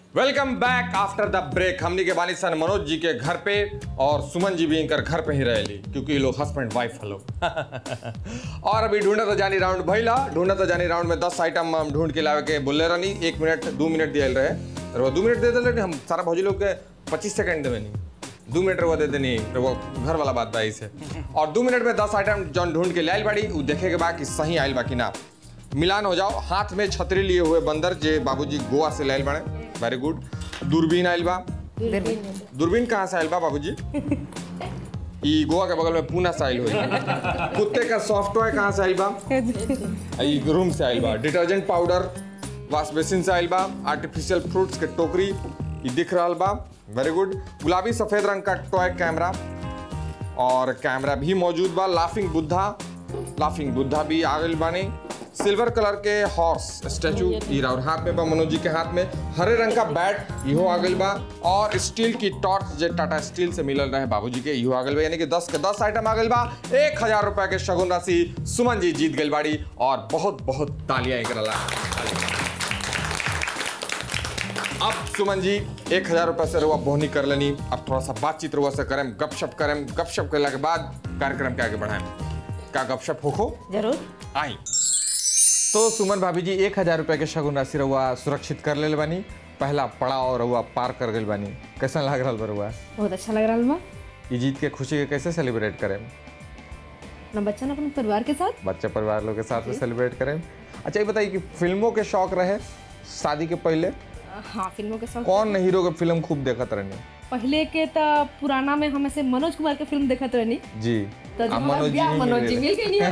Welcome back after the break हमनी के बानी सन मनोज जी के घर पे और सुमन जी भी इनकर घर पे ही रहेली क्योंकि ये लोग हस्बैंड वाइफ हलो और अभी ढूंढे तो जानी राउंड भइला ढूंढे तो जानी राउंड में दस आइटम हम ढूंढ के लावे के बोले रहनी एक मिनट दो मिनट दिया रहे और वो दो मिनट दे दिले हम सारा भौजी लोग के पच्चीस सेकंड देवे नहीं दो मिनट वो दे देनी तो वो घर वाला बात बा से और दो मिनट में दस आइटम जौन ढूंढ के ले आइल बाड़ी उ देखे के बाद कि सही आइल बा कि ना मिलान हो जाओ हाथ में छतरी लिए हुए बंदर जे बाबूजी गोवा से लाइल बने वेरी गुड दूरबीन आइल बा दूरबीन कहाँ से आइल बा बाबूजी ई गोवा के बगल में पूना से आइल हुई कुत्ते का सॉफ्ट टॉय कहाँ से आइल बा ई रूम से आइल बा डिटर्जेंट पाउडर वॉश बेसिन से आइल बा आर्टिफिशियल फ्रूट्स के टोकरी ई दिख रहा बा वेरी गुड गुलाबी सफेद रंग का टॉय कैमरा और कैमरा भी मौजूद बा लाफिंग बुद्धा लाफिंग बुद्धा भी आ गइल बानी सिल्वर कलर के हॉर्स स्टैचू हीरा और हाथ में बा मनोज जी के हाथ में हरे रंग का बैट इहो आ गइल बा और स्टील की टॉर्च जे टाटा स्टील से मिलल रहे बाबूजी के इहो आ गइल बा यानी कि 10 के 10 आइटम आ गइल बा एक हजार रुपए के शगुन राशि सुमन जी जीत गइल बाड़ी और बहुत बहुत तालियां एकरा ला अब सुमन जी एक हजार रुपए से रुआ बोहनी कर लेनी अब थोड़ा सा बातचीत रुआ से करें गपशप करें गपशप करने के बाद कार्यक्रम के आगे बढ़ाएं क्या गपशप हो खो जरूर आई तो सुमन भाभी जी एक हजार रुपए के शगुन राशि रहुआ सुरक्षित कर ले बानी पहला पड़ाव रहुआ पार कर गइल बानी कैसा लग रहा बरुआ बहुत अच्छा लग रहा बा ये जीत के खुशी के कैसे सेलिब्रेट करें ना बच्चा ना अपने परिवार के साथ बच्चे परिवार लोग के साथ में सेलिब्रेट करें अच्छा ये बताइए कि फिल्मों के शौक रहे शादी के पहले हाँ फिल्मों के साथ कौन हीरो के फिल्म खूब देखत रहनी पहले के तो पुराना में हम ऐसे मनोज कुमार के फिल्म देखत रहनी जी तो जब अब हमारा मनोज जी ब्याह ही मनोज मिल जी गए। मिल गई नहीं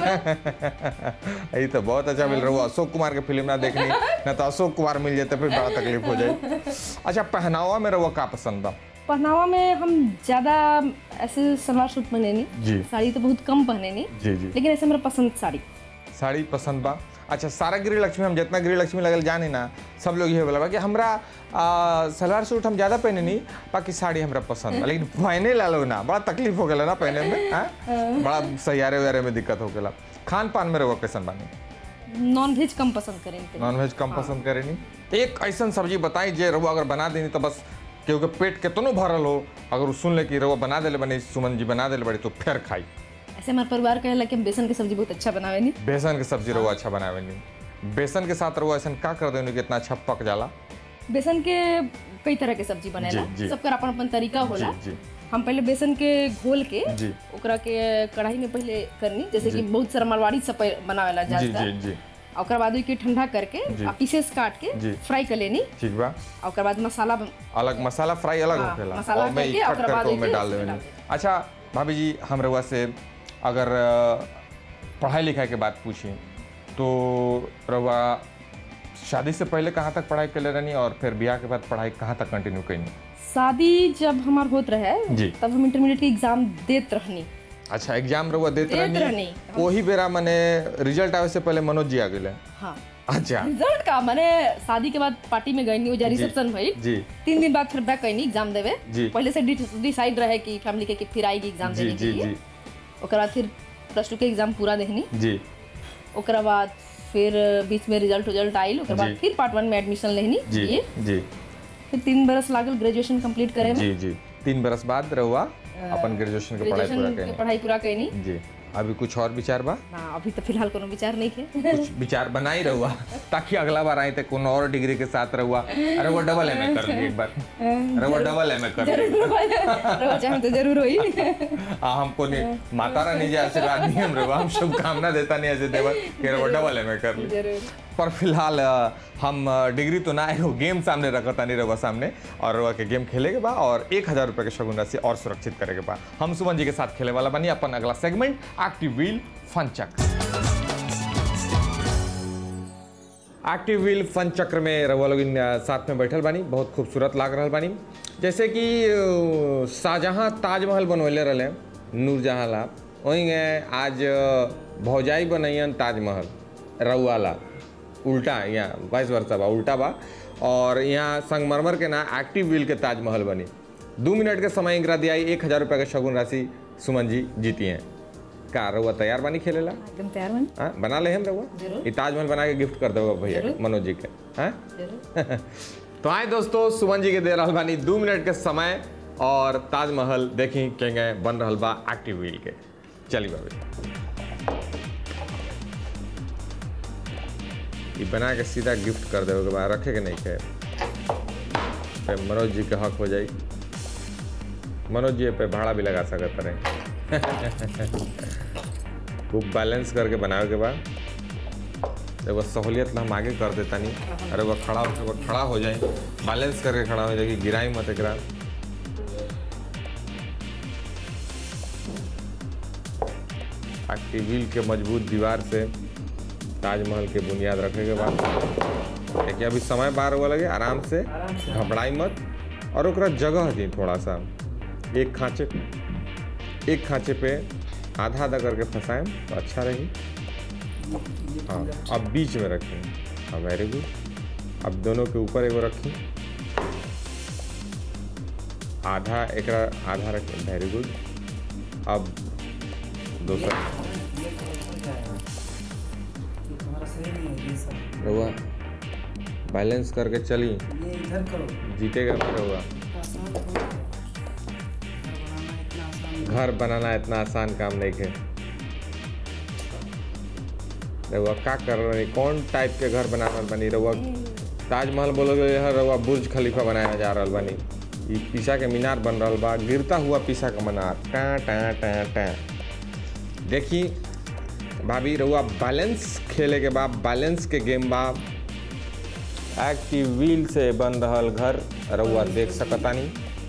हमें ये तो बहुत अच्छा मिल रहा है अशोक कुमार के फिल्म ना देखनी ना तो अशोक कुमार मिल जाते फिर बड़ा तकलीफ हो जाए अच्छा पहनावा में रहुआ का पसंद था पहनावा में हम ज्यादा ऐसे सलवार सूट पहने जी। नहीं साड़ी तो बहुत कम पहने नहीं जी जी लेकिन ऐसे मेरा पसंद साड़ी साड़ी पसंद बा अच्छा सारा गृह लक्ष्मी हम जितना गृह लक्ष्मी लगल जानी ना सब लोग ये बोला बा कि हमरा आ, सलवार सूट हम ज्यादा पहने नहीं बाकी साड़ी हमरा पसंद बा लेकिन पहने ला लोग ना बड़ा तकलीफ हो गया ना पहने में हाँ? बड़ा सैयारे वैयारे में दिक्कत हो गया खान पान में रहुआ कैसन बानी नॉन वेज कम पसंद करें नॉनवेज कम पसंद करे नहीं एक ऐसा सब्जी बताई जे रहुआ अगर बना देनी तो बस केहू के पेट केतनो भरल हो अगर उ सुन ले कि रहुआ बना देले बनी सुमन जी बना देले बड़ी तो फिर खाई ऐसे हमारे परिवार कहेला कि हम बेसन की सब्जी बहुत अच्छा बनावे नहीं बेसन के सब्जी रहुआ अच्छा बनावे नहीं बेसन के साथ रहुआ ऐसा का कर देनी कि इतना अच्छा पक जाला बेसन के कई तरह के सब्जी बनेला जी, जी। सबका अपन अपन तरीका होला जी, जी। हम पहले बेसन के घोल के जी। ओकरा के कढ़ाई में पहले करनी जैसे कि बहुत सारा मारवाड़ी सब पह- बनावेला जी ज्यादा जी जी और ओकरा बाद के ठंडा करके जी। आ पीसेस काट जी। के फ्राई कर लेनी ठीक बा और ओकरा बाद मसाला बन- अलग मसाला फ्राई अलग हाँ, होखेला मसाला और मैं करके, इकट्ठ ओकरा बाद करके उसमें एके डाल उसमें देनी डाल अच्छा भाभी जी हम रहुआ से अगर अ, पढ़ाई लिखाई के बात पूछी तो रहुआ शादी से पहले कहाँ तक पढ़ाई कर रहनी और फिर ब्याह के बाद पढ़ाई कहाँ तक कंटिन्यू करनी शादी जब हमार होत रहे जी। तब हम इंटरमीडिएट के एग्जाम देत रहनी अच्छा एग्जाम रहुआ देते देत रहनी रहनी। वही बेरा मैंने रिजल्ट आवे से पहले मनोज जी आ गए हाँ अच्छा रिजल्ट का मैंने शादी के बाद पार्टी में गई नहीं रिसेप्शन भई जी तीन दिन बाद फिर बैक कैनी एग्जाम देवे जी। पहले से डिसाइड रहे कि फैमिली के कि फिर आएगी एग्जाम जी देने के जी लिए जी ओकरा बाद फिर प्लस टू के एग्जाम पूरा देहनी जी ओकरा बाद फिर बीच में रिजल्ट रिजल्ट आइल ओकरा बाद जी। फिर पार्ट वन में एडमिशन लेहनी जी ये जी फिर तीन बरस लागल ग्रेजुएशन कंप्लीट करे में जी जी तीन बरस बाद रहुआ अपन ग्रेजुएशन के पढ़ाई पूरा ग्रेजुएशन के करनी पढ़ाई पूरा कैनी जी अभी कुछ और विचार बा ना अभी तो फिलहाल कोनो विचार नहीं है कुछ विचार बना ही रहुआ ताकि अगला बार आए थे कोनो और डिग्री के साथ रहुआ अरे वो डबल एम कर ली एक बार अरे वो डबल एम कर ली रहो चाहे तो जरूर होई आ, हमको नहीं माता रानी जी आशीर्वाद नहीं हम रहुआ हम शुभकामना देता नहीं ऐसे देवर कि वो डबल एम कर ली जरूर पर फिलहाल अ, हम अ, डिग्री तो ना आए हो गेम सामने रखता नहीं रहुआ सामने और रहुआ के गेम खेले के बा और एक हजार रुपये के शगुन राशि और सुरक्षित करे के बा हम सुमन जी के साथ खेले वाला बनी अपन अगला सेगमेंट एक्टिव व्हील फन चक्र एक्टिव व्हील फन चक्र में रहुआ लोग इन, अ, साथ में बैठल बानी बहुत खूबसूरत लाग रहल बानी जैसे कि अ, शाहजहाँ ताजमहल बनवले रहे नूरजहाँ ला वहीं आज अ, भौजाई बनैयन ताजमहल रउआला उल्टा यहाँ वाइस वर्षा बा उल्टा बा और यहाँ संगमरमर के ना एक्टिव व्हील के ताजमहल बनी दो मिनट के समय इंकरा दिया एक हजार रुपये का शगुन राशि सुमन जी जीती हैं का रउआ तैयार बानी खेलेला एकदम तैयार बन हाँ बना ले हम रउआ जरूर। ई ताजमहल बना के गिफ्ट कर दोगे भैया जरूर। मनोज जी के हाँ जरूर तो आए दोस्तों सुमन जी के दे रहल बानी दू मिनट के समय और ताजमहल देखी केंगे बन रहल बा एक्टिव व्हील के चली बाबी ये बना के सीधा गिफ्ट कर देवे के बाद रखे के नहीं खे फिर मनोज जी के हक हो जाई मनोज जी पे भाड़ा भी लगा सकत रहे खूब बैलेंस करके बनावे के बाद एगो सहूलियत ला हम आगे कर देता नहीं अरे वो खड़ा होकर वो खड़ा हो जाए बैलेंस करके खड़ा हो जाए कि गिराई मत एकरा एक्टिव व्हील के मजबूत दीवार से ताजमहल के बुनियाद रखे के बाद देखिए अभी समय बार हुआ लगे आराम से घबराई मत और ओकरा जगह दी थोड़ा सा एक खांचे एक खांचे पे आधा आधा करके फंसाएं तो अच्छा रही हाँ अब बीच में रखें हाँ वेरी गुड अब दोनों के ऊपर एगो रखी आधा एक आधा रखें वेरी गुड अब दूसरा तुम्हारा सही नहीं है ये सब रहुआ बैलेंस करके चली ये इधर करो जीतेगा फिर रहुआ आसान थोड़ा है। घर बनाना इतना आसान घर बनाना इतना आसान काम नहीं है रहुआ का कर रहे कौन टाइप के घर बना रहल बनी रहुआ ताजमहल बोलोगे यहाँ रहुआ बुर्ज खलीफा बनाया जा रहल बनी ई पीसा के मीनार बन रहल बा गिरता हुआ पीसा का मीनार टा टा टा टा देखी भाभी रहुआ बैलेंस खेले के बाद बैलेंस के गेम बा एक्टिव व्हील से बन रहल घर रहुआ देख सकतानी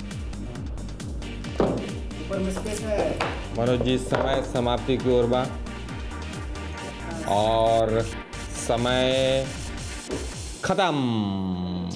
ऊपर में स्पेस है मनोज जी समय समाप्ति की ओर बा और समय खत्म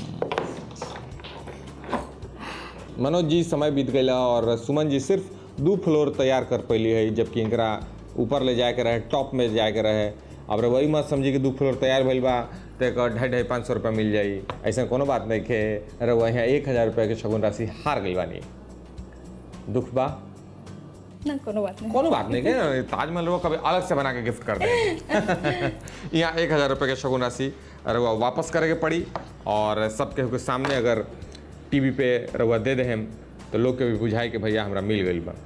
मनोज जी समय बीत गया और सुमन जी सिर्फ दू फ्लोर तैयार कर पैली है जबकि इनकरा ऊपर ले जाए के रहे टॉप में जाए के रहे अब वही मत समझी कि दू फ्लोर तैयार भइल बा तो एक ढाई ढाई पाँच सौ रुपया मिल जाई ऐसा कोनो बात नहीं खे अरे वही एक हज़ार रुपया के शगुन राशि हार गई बानी दुख बा ना कोनो बात नहीं कोनो बात नहीं है ताजमहल वो कभी अलग से बना के गिफ्ट कर दें यहाँ एक हज़ार रुपये के शगुन राशि रउआ वापस करे के पड़ी और सबके के सामने अगर टीवी पे रउआ दे दे हम तो लोग के भी बुझाए कि भैया हमरा मिल गई बा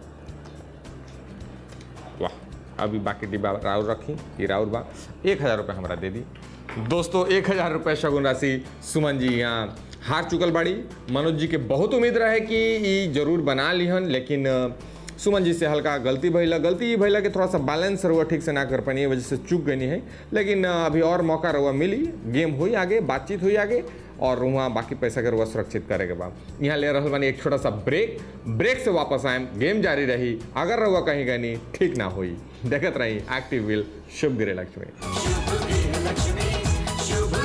वाह अभी बाकी डिब्बा राउर रखी ये राउर बा एक हज़ार रुपये हमरा दे दी दोस्तों एक हज़ार रुपये शगुन राशि सुमन जी यहाँ हार चुकल बाड़ी मनोज जी के बहुत उम्मीद रहे कि ई जरूर बना लिहन लेकिन अ, सुमन जी से हल्का गलती भैला गलती ये भैला कि थोड़ा सा बैलेंस रहुआ ठीक से ना कर पानी वजह से चूक गई है लेकिन अ, अभी और मौका रहुआ मिली गेम हुई आगे बातचीत हुई आगे और वहाँ बाकी पैसा के रहुआ सुरक्षित करे के बाद यहाँ ले रहल बानी एक छोटा सा ब्रेक ब्रेक से वापस आए गेम जारी रही अगर रहुआ कहीं गनी ठीक ना हुई देखत रही एक्टिव विल शुभ गिरे लक्ष्मी शुभ लक्ष्मी शुभ